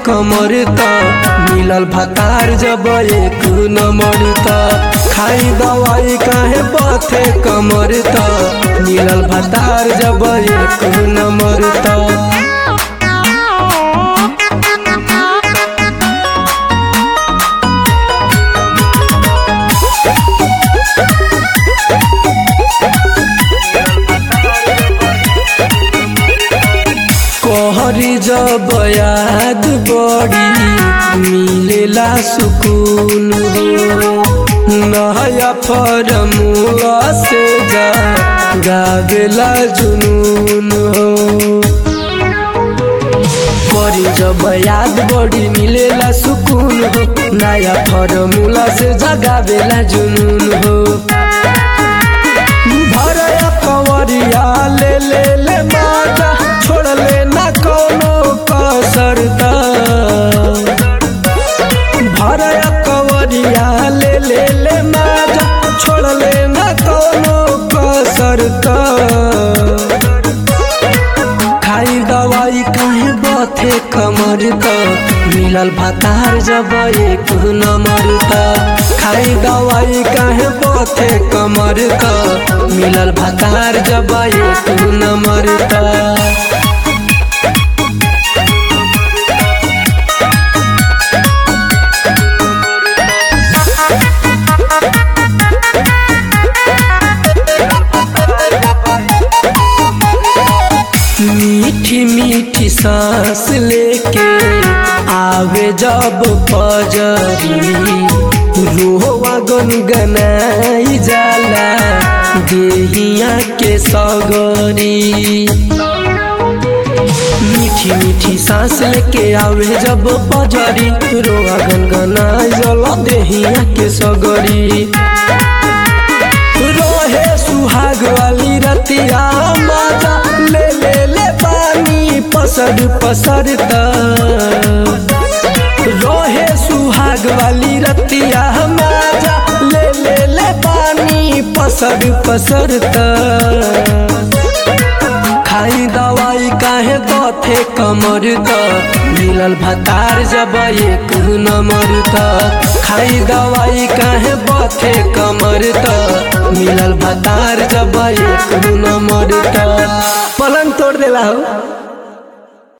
कमर त मिलल भतार जब एक नंबर त खाई दवाई काहे बथे कमर त मिलल भतार जब एक नंबर त कहरी जब याद बड़ी मिलेला सुकून हो नया फरमुआ से जा गावेला जुनून हो बड़ी जब याद बड़ी मिलेला सुकून हो नया फॉर्मूला से जगावेला जुनून हो भरया कंवरिया ले ले ले माजा छोड़ ले ना कोनो कसर दा भरया कंवरिया ले ले ले माजा छोड़ ले ना कोनो कसर दा खाई दवाई काहे बथे कमर त मिलल भतार जब एक नंबर त खाई दवाई काहे बथे कमर त मिलल भतार जब एक नंबर त मीठी मीठी सांस लेके आवे जब पजरी रोवा गुनगनाई जाला देहिया के सगरी मीठी मीठी सांस लेके आवे जब पजरी रोवा गुनगनाई जाला देहिया के सगरी रोहे सुहाग वाली रतिया माजा ले ले ले पानी पसर पसर रोहे सुहाग वाली रतिया माजा ले ले ले पानी पसर पसर खाई दवाई काहे बथे कमर त मिलल भतार जब एक नंबर त खाई दवाई काहे बथे कमर त मिलल भतार जब एक नंबर त पलंग तोड़ देला हो